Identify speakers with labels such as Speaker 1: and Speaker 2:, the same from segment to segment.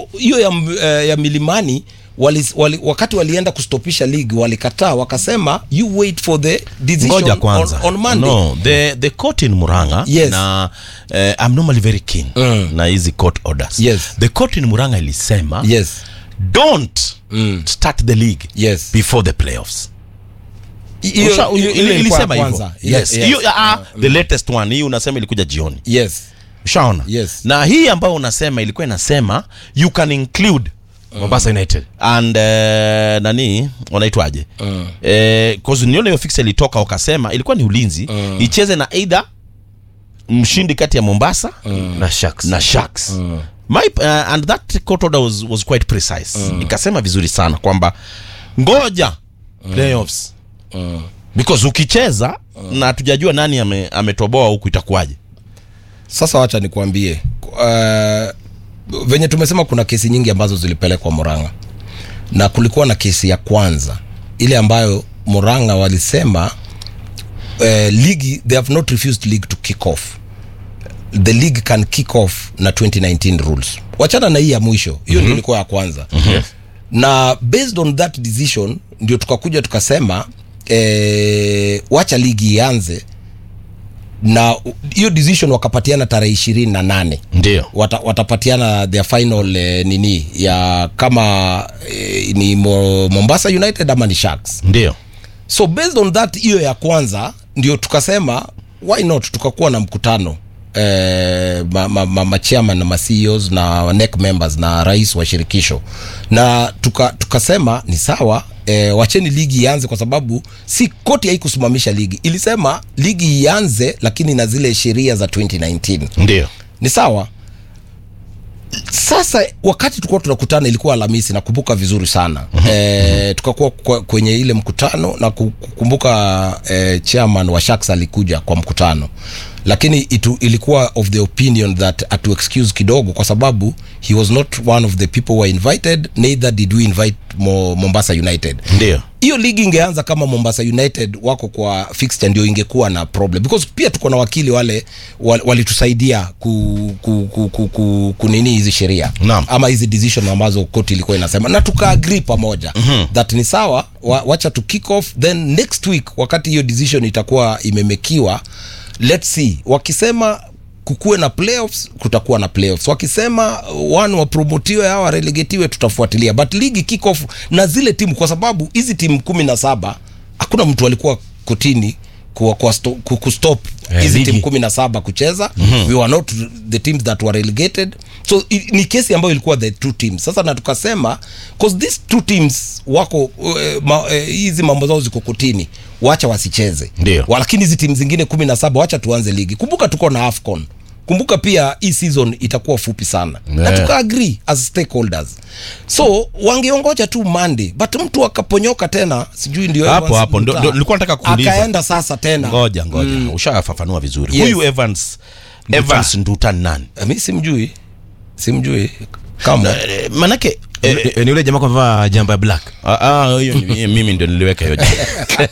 Speaker 1: hiyo ya, m- eh, ya milimani wali, wali, wakati walienda kustopisha league walikataa wakasema you wait for the decision
Speaker 2: ngoja kwanza
Speaker 1: on, on Monday
Speaker 2: no the the court in Muranga
Speaker 1: Yes.
Speaker 2: na eh, I'm normally very keen
Speaker 1: Mm.
Speaker 2: na hizi court orders
Speaker 1: Yes.
Speaker 2: the court in Muranga ilisema
Speaker 1: yes
Speaker 2: don't start the league
Speaker 1: Yes.
Speaker 2: before the playoffs
Speaker 1: hiyo
Speaker 2: Usha-
Speaker 1: hiyo-
Speaker 2: ili-
Speaker 1: ile ilikuwa ya
Speaker 2: ilisema hivyo
Speaker 1: kwanza. Ile-
Speaker 2: yes
Speaker 1: yes.
Speaker 2: hiyo ah, the latest one hii unasema ilikuja jioni
Speaker 1: yes
Speaker 2: ushaona
Speaker 1: Yes.
Speaker 2: na hii ambayo unasema ilikuwa inasema you can include
Speaker 3: Mombasa United
Speaker 2: and uh, nani wanaitwaje mm. eh, cause niona hiyo fix ilitoka wakasema ilikuwa ni ulinzi mm. icheze na either mshindi kati ya Mombasa mm.
Speaker 3: na Sharks
Speaker 2: na Sharks mm. My, uh, and that court order was, was quite precise mm. ikasema vizuri sana kwamba ngoja mm. playoffs mm. because ukicheza mm. na hatujajua nani ame, ametoboa huku itakuwaje
Speaker 1: sasa wacha nikuambie uh, venye tumesema kuna kesi nyingi ambazo zilipelekwa Murang'a na kulikuwa na kesi ya kwanza ile ambayo Murang'a walisema uh, ligi they have not refused league to kick off the league can kick off na 2019 rules wachana na hii ya mwisho hiyo mm-hmm. ndio ilikuwa ya kwanza mm-hmm. na based on that decision ndio tukakuja tukasema eh, wacha ligi ianze na u- hiyo decision wakapatiana tarehe ishirini na nane
Speaker 2: ndio
Speaker 1: Wata, watapatiana their final eh, nini ya kama eh, ni Mo, Mombasa United ama ni Sharks
Speaker 2: ndio
Speaker 1: so based on that hiyo ya kwanza ndio tukasema why not tukakuwa na mkutano eh, ma, ma, ma, ma chairman na ma CEOs na NEC members na rais wa shirikisho na tuka, tukasema ni sawa eh, wacheni ligi ianze kwa sababu si koti haikusimamisha ligi ilisema ligi ianze lakini na zile sheria za 2019
Speaker 2: ndio
Speaker 1: ni sawa sasa wakati tulikuwa tunakutana ilikuwa alhamisi nakumbuka vizuri sana e, tukakuwa kwa- kwenye ile mkutano na ku- kukumbuka e, chairman wa Sharks alikuja kwa mkutano lakini itu, ilikuwa of the opinion that atu excuse kidogo kwa sababu he was not one of the people who were invited neither did we invite Mo, Mombasa United
Speaker 2: ndio
Speaker 1: hiyo ligi ingeanza kama Mombasa United wako kwa fixture ndio ingekuwa na problem because pia tuko na wakili wale wal- walitusaidia ku, ku, ku, ku, ku, kunini hizi sheria
Speaker 2: Naam.
Speaker 1: ama hizi decision ambazo koti ilikuwa inasema na tukaagree pamoja mm-hmm. that ni sawa wa, wacha tu kick off then next week wakati hiyo decision itakuwa imemekiwa let's see wakisema kukuwe na playoffs kutakuwa na playoffs wakisema one wapromotiwe au warelegetiwe tutafuatilia but ligi kick off na zile timu kwa sababu hizi timu kumi na saba hakuna mtu alikuwa kotini kuwa, kuwa sto, ku- kustop
Speaker 3: Eh,
Speaker 1: hizi
Speaker 3: ligi.
Speaker 1: timu kumi na saba kucheza mm-hmm. we were not the teams that were relegated so i, ni kesi ambayo ilikuwa the two teams sasa na tukasema cause these two teams wako uh, ma, uh, hizi mambo zao ziko kotini wacha wasicheze
Speaker 2: Ndio.
Speaker 1: Wa- lakini hizi timu zingine kumi na saba wacha tuanze ligi kumbuka tuko na afcon kumbuka pia hii season itakuwa fupi sana na
Speaker 2: Yeah.
Speaker 1: tuka agree as stakeholders so wangeongoja tu monday but mtu akaponyoka tena sijui ndio
Speaker 2: Hapo,
Speaker 1: Evans
Speaker 2: hapo, ndo-
Speaker 1: Mutaa.
Speaker 2: ndo nilikuwa nataka kuuliza.
Speaker 1: akaenda sasa tena
Speaker 2: ngoja ngoja ushafafanua vizuri
Speaker 1: Yes.
Speaker 2: huyu evans evans nduta ni nani
Speaker 1: mi simjui simjui kama
Speaker 2: Eh, manake eh,
Speaker 3: Eh, eh, ni ule jamaa kwa vaa jamba ya black
Speaker 2: ah, ah, hiyo ni- mimi ndio niliweka hiyo jina.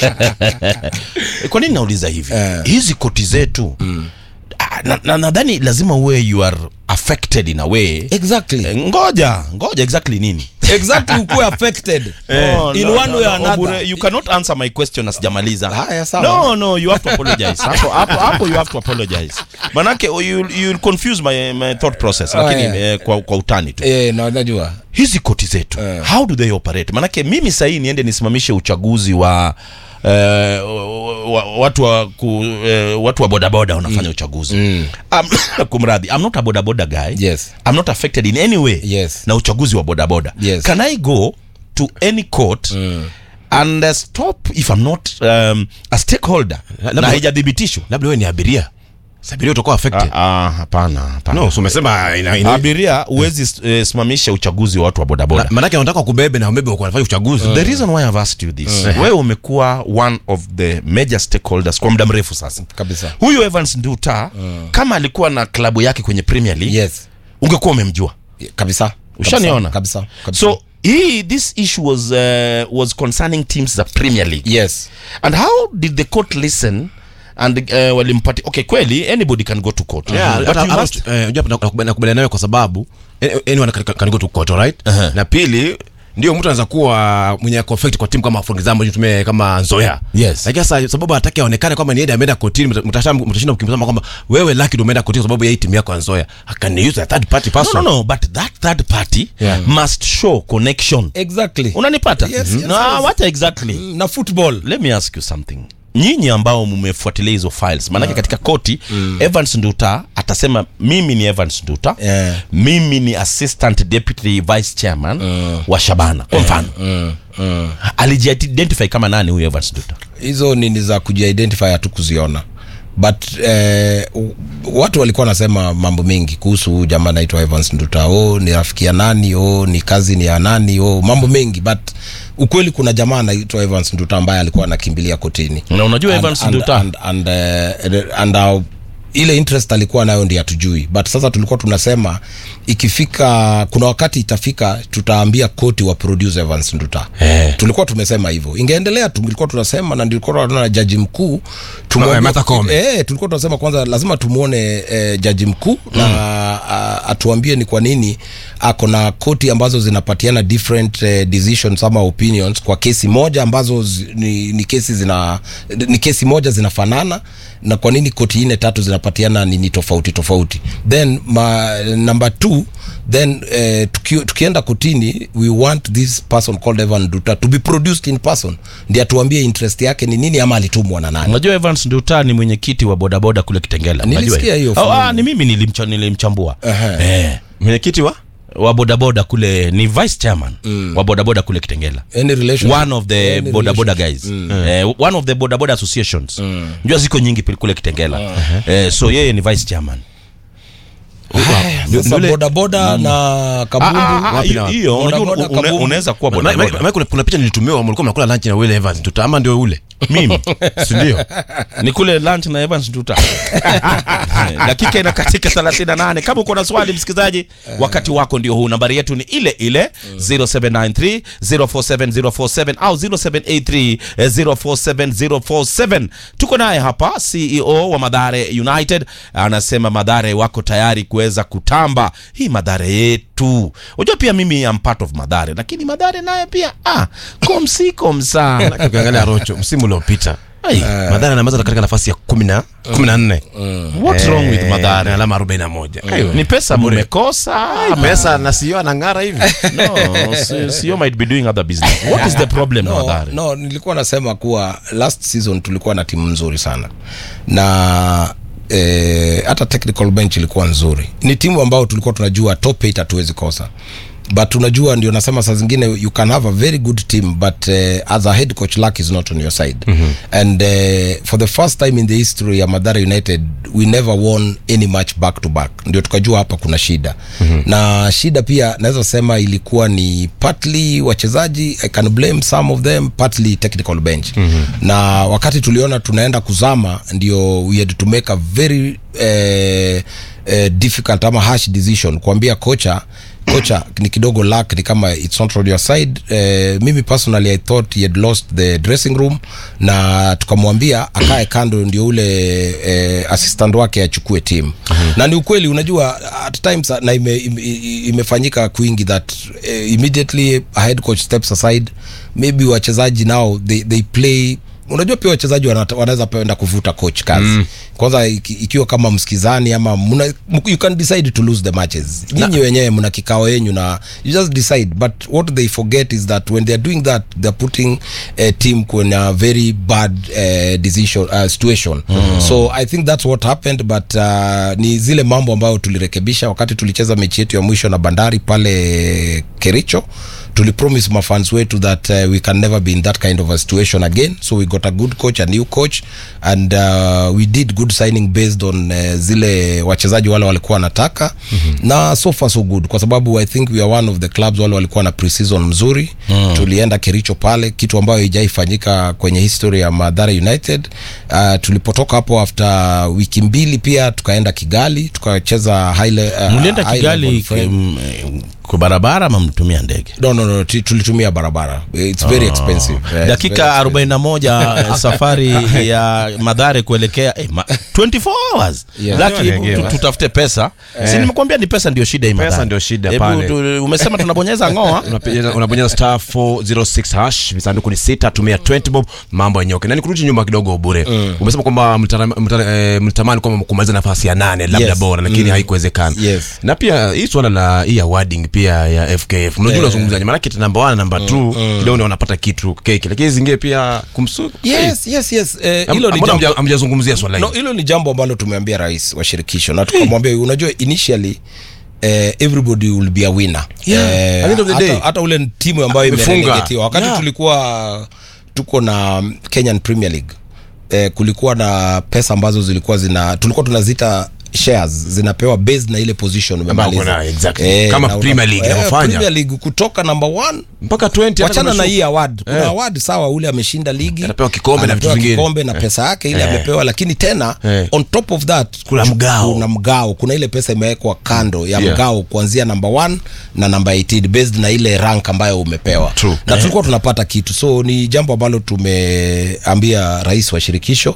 Speaker 2: kwa nini nauliza hivi
Speaker 1: Eh.
Speaker 2: hizi koti zetu ah, na- na- nadhani lazima uwe you are affected in a way
Speaker 1: exactly
Speaker 2: Eh, ngoja ngoja exactly nini
Speaker 1: exactly ukuwe affected
Speaker 2: No,
Speaker 1: in
Speaker 2: no,
Speaker 1: one
Speaker 2: no,
Speaker 1: way
Speaker 2: no,
Speaker 1: or another
Speaker 2: Obure, you cannot answer my question asijamaliza
Speaker 1: Haya, sawa.
Speaker 2: no no you have to apologize hapo hapo hapo you have to apologize manake you you confuse my, my thought process
Speaker 1: Oh,
Speaker 2: lakini
Speaker 1: yeah.
Speaker 2: eh, kwa, kwa utani tu
Speaker 1: eh na najua
Speaker 2: hizi koti zetu
Speaker 1: Eh.
Speaker 2: how do they operate manake mimi sahii niende nisimamishe uchaguzi wa Uh, wa, watu wa ku, uh, watu wa bodaboda wanafanya uchaguzi mm. um, kumradhi i'm not a bodaboda guy
Speaker 1: Yes.
Speaker 2: i'm not affected in any way
Speaker 1: Yes.
Speaker 2: na uchaguzi wa bodaboda
Speaker 1: Yes.
Speaker 2: can i go to any court mm. and uh, stop if i'm not um, a stakeholder
Speaker 3: labda-
Speaker 2: na haijathibitishwa
Speaker 3: labda wewe ni abiria Sasa abiria utakuwa affected
Speaker 2: Ah, ah, hapana hapana
Speaker 3: no so umesema ina, ina,
Speaker 2: abiria huwezi eh, simamisha uchaguzi wa watu wa bodaboda
Speaker 3: Na- manake wanataka kubebe na ubebe wanafanya uchaguzi
Speaker 2: the reason why I've asked you this wewe umekuwa one of the major stakeholders kwa muda mrefu sasa
Speaker 1: kabisa
Speaker 2: huyu Evans Nduta kama alikuwa na klabu yake kwenye Premier League
Speaker 1: yes
Speaker 2: ungekuwa umemjua
Speaker 1: kabisa
Speaker 2: Ushaniona?
Speaker 1: kabisa, kabisa.
Speaker 2: so hii this issue was uh, was concerning teams za Premier League
Speaker 1: yes
Speaker 2: and how did the court listen and uh, walimpati okay kweli anybody can go to court
Speaker 3: Yeah,
Speaker 2: but
Speaker 3: hata-
Speaker 2: you
Speaker 3: hata-
Speaker 2: must
Speaker 3: eh, unajua hapa nakubali- nakubaliana nayo kwa sababu eh, anyone can- can go to court, alright?
Speaker 2: Uh-huh.
Speaker 3: na pili ndio mtu anaweza kuwa mwenye conflict kwa timu kama for example tumie kama Nzoia
Speaker 2: Yes.
Speaker 3: lakini sasa sababu hataki aonekane kwamba ni yeye ameenda kotini mta- mtasha- mtashinda kukimbizana kwamba wewe Lucky ndio umeenda kotini kwa sababu ya hii timu yako ya Nzoia can use a third party
Speaker 2: no,
Speaker 3: person
Speaker 2: no, no, but that third party
Speaker 3: Yeah.
Speaker 2: must show connection
Speaker 1: exactly
Speaker 2: unanipata
Speaker 1: Yes, yes,
Speaker 2: no,
Speaker 1: yes.
Speaker 2: what exactly
Speaker 1: Mm, na football
Speaker 2: let me ask you something nyinyi ambao mmefuatilia hizo files maanake katika koti evans nduta atasema mimi ni evans nduta
Speaker 1: Yeah.
Speaker 2: mimi ni assistant deputy vice chairman wa shabana kwa mfano alijiidentify kama nani huyu evans nduta
Speaker 1: hizo nini za kujiidentify hatu kuziona but eh, u- watu walikuwa wanasema mambo mengi kuhusu huyu jamaa anaitwa evans nduta o ni rafiki ya nani o ni kazi ni ya nani o mambo mengi but ukweli kuna jamaa anaitwa evans nduta ambaye alikuwa anakimbilia kotini
Speaker 2: na unajua
Speaker 1: And-
Speaker 2: evans
Speaker 1: and-
Speaker 2: nduta
Speaker 1: and, and, uh, and, uh, ile interest alikuwa nayo ndi hatujui but sasa tulikuwa tunasema ikifika kuna wakati itafika tutaambia koti wa produce Evans Nduta
Speaker 3: Eh.
Speaker 1: tulikuwa tumesema hivyo ingeendelea tulikuwa tunasema na ndilikuwa tunaona jaji mkuu
Speaker 3: Ma-
Speaker 1: tumwambie-
Speaker 3: Martha Koome.
Speaker 1: eh, tulikuwa tunasema kwanza lazima tumuone eh, jaji mkuu mm. na a, atuambie ni kwa nini ako na koti ambazo zinapatiana different eh, decisions ama opinions kwa kesi moja ambazo zi, ni, ni kesi zina ni kesi moja zinafanana na kwa nini koti nne tatu zinapatiana nini tofauti tofauti then ma, number two then eh, tuki, tukienda kotini we want this person called Evan Duta to be produced in person ndi atuambie interest yake ni nini ama alitumwa na nani
Speaker 2: unajua evans nduta ni mwenyekiti wa bodaboda kule kitengela Unajua
Speaker 1: Nilisikia hiyo
Speaker 2: oh,
Speaker 1: fununu.
Speaker 2: ah, ni mimi nilimcha, nilimchambua
Speaker 1: Ehe.
Speaker 2: eh,
Speaker 3: mwenyekiti wa
Speaker 2: wa bodaboda kule ni vice chairman wa bodaboda kule kitengela
Speaker 1: any relation
Speaker 2: one of the
Speaker 1: any
Speaker 2: boda boda
Speaker 1: relation.
Speaker 2: guys eh, one of the boda boda associations njua ziko nyingi pili- kule kitengela eh, so yeye ni vice chairman
Speaker 1: sasa boda boda na kabumbu
Speaker 2: Ah, ah, ah,
Speaker 3: wapi
Speaker 2: hiyo-
Speaker 3: na wapi?
Speaker 2: hiyo unajua
Speaker 1: Boda boda,
Speaker 2: une-
Speaker 1: kabumbu.
Speaker 2: unaweza kuwa
Speaker 3: Ma-
Speaker 2: boda
Speaker 3: ma-
Speaker 2: boda
Speaker 3: ma- kuna, kuna picha nilitumiwa mlikuwa mnakula lunch na Will Evans Nduta ama ndio ule
Speaker 2: mimi
Speaker 3: si ndio
Speaker 2: ni kule lunch na Evans Nduta. Dakika inakatika 38. Kama uko na swali msikilizaji, wakati wako ndio huu. Nambari yetu ni ile ile 0793 047047 au 0783 047047. Tuko naye hapa CEO wa Madhare United, anasema Madhare wako tayari kuweza kutamba hii Madhare yetu. Unajua pia mimi am part of Madhare, lakini Madhare naye pia ah, komsi komsa
Speaker 3: ukiangalia Rocho msimu uliopita
Speaker 2: Ai.
Speaker 3: Madhara anamaliza katika nafasi ya kumi na kumi na nne
Speaker 2: What's wrong with
Speaker 3: Eh,
Speaker 2: Madhare?
Speaker 3: na alama arobaini na moja
Speaker 2: ni pesa mmekosa ama-
Speaker 3: pesa na sio anang'ara hivi
Speaker 2: no si- sio might be doing other business what is the problem na
Speaker 1: no,
Speaker 2: Mathare
Speaker 1: no nilikuwa nasema kuwa last season tulikuwa na timu nzuri sana na eh, hata technical bench ilikuwa nzuri ni timu ambayo tulikuwa tunajua top 8 hatuwezi kosa but unajua ndio nasema saa zingine you can have a very good team but uh, as a head coach luck is not on your side mm-hmm. and uh, for the first time in the history ya madhara united we never won any match back to back ndio tukajua hapa kuna shida mm-hmm. na shida pia naweza sema ilikuwa ni partly wachezaji i can blame some of them partly technical bench mm-hmm. na wakati tuliona tunaenda kuzama ndio we had to make a very eh, eh, difficult ama harsh decision kuambia kocha kocha ni kidogo luck ni kama it's not on your side eh, mimi personally i thought he had lost the dressing room na tukamwambia akae kando ndio ule eh, assistant wake achukue team mm-hmm. na ni ukweli unajua at times na ime, ime, imefanyika kwingi that eh, immediately a head coach steps aside maybe wachezaji now they, they play unajua pia wachezaji wanata- wanaweza penda kuvuta coach kazi mm. kwanza iki, ikiwa kama msikizani ama muna, you can decide to lose the matches nyinyi wenyewe mna kikao yenyu na you just decide but what they forget is that when they're doing that they're putting a team kwenye a very bad uh, decision uh, situation mm. so i think that's what happened but uh, ni zile mambo ambayo tulirekebisha wakati tulicheza mechi yetu ya mwisho na bandari pale kericho tulipromise mafans wetu that uh, we can never be in that kind of a situation again so we got a good coach a new coach and uh, we did good signing based on uh, zile wachezaji wale walikuwa wanataka mm-hmm. na so far so good kwa sababu i think we are one of the clubs wale walikuwa na preseason mzuri mm. tulienda kericho pale kitu ambayo ijaifanyika kwenye history ya madhara united uh, tulipotoka hapo after wiki mbili pia tukaenda kigali tukacheza high le- uh,
Speaker 2: mlienda
Speaker 1: high
Speaker 2: kigali
Speaker 1: level friend-
Speaker 2: kim- kwa barabara ama mtumia ndege
Speaker 1: no, no, no, ti- tulitumia barabara it's very expensive Yeah, it's
Speaker 2: dakika
Speaker 1: very
Speaker 2: 41 safari ya madhare kuelekea eh, ma, 24 hours
Speaker 1: Yeah.
Speaker 2: Lucky,
Speaker 3: Yeah,
Speaker 2: hebu
Speaker 3: yeah.
Speaker 2: tu- tutafute pesa si nimekuambia ni pesa ndio shida hii
Speaker 3: Pesa
Speaker 2: Mathare.
Speaker 3: ndio shida
Speaker 2: Hebu
Speaker 3: pale.
Speaker 2: tu- umesema tunabonyeza ngoa
Speaker 3: unabonyeza unabonyeza star 406 hash visanduku ni sita tumia 20 bob mambo yenyoke na nikurudi nyuma kidogo bure umesema kwamba mlitara- mlitara- eh, mlitamani kwamba kumaliza nafasi ya nane labda
Speaker 1: Yes.
Speaker 3: bora lakini haikuwezekana
Speaker 1: Yes.
Speaker 3: na pia hii swala la hii awarding pia ya fkf mnajua unazungumzaje maanake namba 1 namba 2 kidogo wanapata kitu keki lakini zingine pia kumsu
Speaker 1: yes yes yes eh,
Speaker 3: Am-
Speaker 1: hilo ni
Speaker 3: mbona
Speaker 1: jambo
Speaker 3: hamja- hamjazungumzia swala
Speaker 1: no,
Speaker 3: hili
Speaker 1: hilo ni jambo ambalo tumeambia rais wa shirikisho na tukamwambia unajua initially eh, everybody will be a winner
Speaker 3: Yeah, at the end of the
Speaker 1: hata,
Speaker 3: day.
Speaker 1: hata ule timu ambayo
Speaker 3: Amefunga.
Speaker 1: imerelegetiwa wakati
Speaker 3: Yeah.
Speaker 1: tulikuwa tuko na Kenyan Premier League eh, kulikuwa na pesa ambazo zilikuwa zina tulikuwa tunazita shares zinapewa based na ile position umemaliza
Speaker 3: kuna- exactly. Kama
Speaker 1: na una-
Speaker 3: Premier League
Speaker 1: eh,
Speaker 3: inavyofanya.
Speaker 1: Premier League kutoka number one
Speaker 3: mpaka 20 hata
Speaker 1: wachana
Speaker 3: kama
Speaker 1: na
Speaker 3: shu-
Speaker 1: hii award kuna
Speaker 3: Eh.
Speaker 1: award sawa ule ameshinda ligi
Speaker 3: Anapewa kikombe na vitu
Speaker 1: anapewa
Speaker 3: vingine.
Speaker 1: kikombe na pesa yake ile
Speaker 3: Eh.
Speaker 1: amepewa lakini tena
Speaker 3: Eh.
Speaker 1: on top of that
Speaker 3: Kuna mgao.
Speaker 1: kuna mgao kuna ile pesa imewekwa kando ya
Speaker 3: Yeah.
Speaker 1: mgao kuanzia number 1 na number 18 based na ile rank ambayo umepewa
Speaker 3: True.
Speaker 1: na tulikuwa tunapata kitu so ni jambo ambalo tumeambia rais wa shirikisho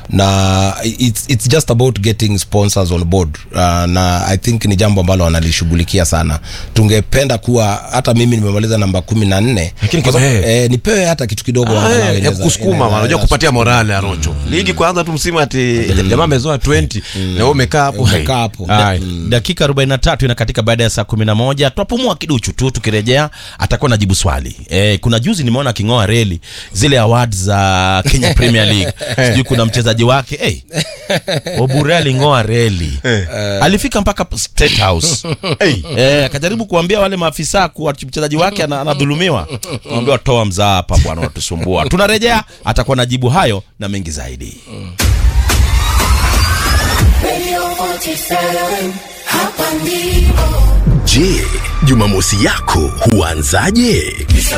Speaker 1: na it's, it's just about getting sponsors on board uh, na i think ni jambo ambalo wanalishughulikia sana tungependa kuwa hata mimi nimemaliza namba kumi na nne
Speaker 3: Lakini
Speaker 1: Kwa sababu,
Speaker 3: kipa-
Speaker 1: eh, nipewe hata kitu kidogo
Speaker 3: Ah,
Speaker 1: angalau
Speaker 3: eh, ya
Speaker 1: inaweza-
Speaker 3: kusukuma
Speaker 1: inaweza-
Speaker 3: unajua kupatia morale ya rocho ligi kwanza tu msimu ati jamaa amezoa 20 na wewe umekaa hapo
Speaker 1: Umekaa hapo.
Speaker 3: Hai.
Speaker 2: dakika 43 inakatika baada ya saa 11 twapumua kiduchu tu tukirejea atakuwa najibu swali e, kuna juzi nimeona aking'oa reli zile awards za kenya premier league sijui kuna mchezaji wake hey, obure aling'oa reli alifika mpaka state house hey, e, akajaribu kuambia wale maafisa kuwa mchezaji wake ana- anadhulumiwa ambia toa mzaa hapa bwana unatusumbua tunarejea atakuwa najibu hayo na mengi zaidi
Speaker 4: Radio 47, hapa ndipo.
Speaker 5: Je, Jumamosi yako huanzaje?